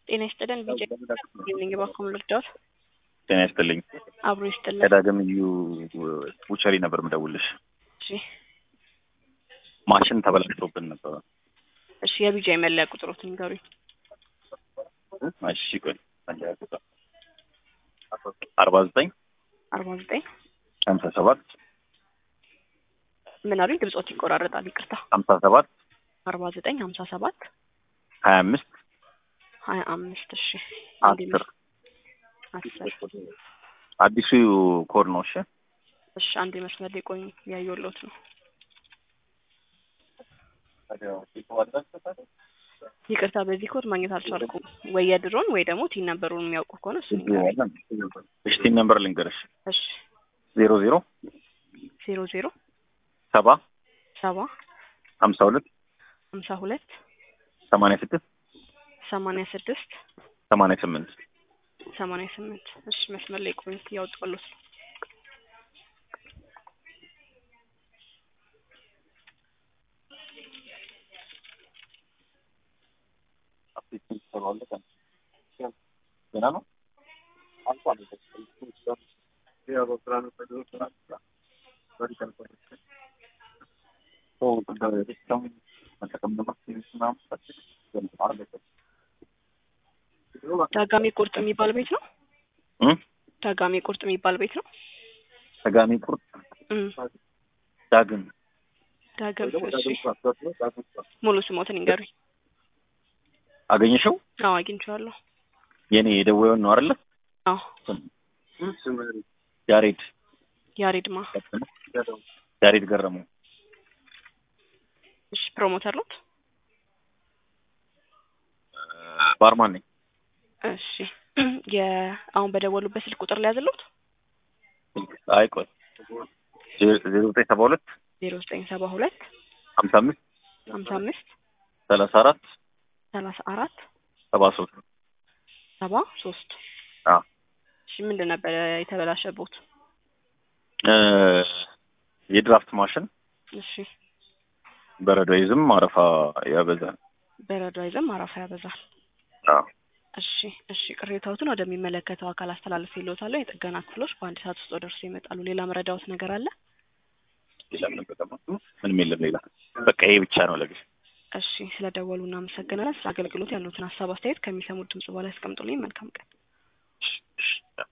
ጤና ይስጥልን። ቢጀ ኢቭኒንግ ባኮም ልርዳዎት? ጤና ይስጥልኝ። አብሮ ይስጥልን። ከዳግም እዩ ቡቸሪ ነበር ምደውልሽ። እሺ ማሽን ተበላሽቶብን ነበረ። እሺ የቢጃ መለያ ቁጥሮት ንገሩኝ። እሺ ቆይ አርባ ዘጠኝ አርባ ዘጠኝ ሀምሳ ሰባት ምን አሉኝ? ድምጾት ይቆራረጣል። ይቅርታ። ሀምሳ ሰባት አርባ ዘጠኝ ሀምሳ ሰባት ሀያ አምስት ሀያ አምስት እሺ አስር አስር አዲሱ ኮድ ነው። እሺ እሺ አንድ መስመር ላይ ቆይ ያየሁሎት ነው። ይቅርታ በዚህ ኮድ ማግኘት አልቻልኩም። ወይ የድሮን ወይ ደግሞ ቲን ነበሩን የሚያውቁ ከሆነ እሱ እሺ ቲን ነምበር ልንገርሽ እሺ ዜሮ ዜሮ ዜሮ ዜሮ ሰባ ሰባ ሀምሳ ሁለት ሀምሳ ሁለት ሰማንያ ስድስት ሰማንያ ስድስት ሰማንያ ስምንት ሰማንያ ስምንት እሺ መስመር ላይ ቆይ እያወጣሁሎት ነው። ገና ነው። ዳጋሜ ቁርጥ የሚባል ቤት ነው። እም? ዳጋሜ ቁርጥ የሚባል ቤት ነው። ተጋሚ ቁርጥ እም። ዳግም ዳግም እሺ ሙሉ ስሞትን ይንገሩኝ። አገኘሽው? አዎ አግኝቼዋለሁ። የኔ የደወየውን ነው አይደለ? አዎ ያሬድ ያሬድማ ያሬድ ገረመው እሺ ፕሮሞተር ኖት? ባርማን ነኝ። እሺ የአሁን በደወሉበት ስልክ ቁጥር ላይ ያዘሉት አይ ቆይ ዜሮ ዘጠኝ ሰባ ሁለት ዜሮ ዘጠኝ ሰባ ሁለት ሀምሳ አምስት ሀምሳ አምስት ሰላሳ አራት ሰላሳ አራት ሰባ ሶስት ሰባ ሶስት አዎ እሺ ምንድን ነበረ የተበላሸቦት? እ የድራፍት ማሽን እሺ በረዶ ይዝም አረፋ ያበዛል። በረዶ አይዘም አረፋ ያበዛል። አዎ እሺ እሺ ቅሬታዎትን ወደሚመለከተው አካል አስተላልፍ ይልዎታለሁ። የጥገና ክፍሎች በአንድ ሰዓት ውስጥ ደርሶ ይመጣሉ። ሌላ መረዳዎት ነገር አለ? ሌላ ምንም በጣም ምንም የለም። ሌላ በቃ ይሄ ብቻ ነው ለጊዜ እሺ ስለደወሉ እናመሰግናለን። ስለ አገልግሎት ያሉትን ሀሳብ አስተያየት ከሚሰሙት ድምጽ በኋላ ያስቀምጡልኝ። መልካም ቀን። እሺ፣ እሺ።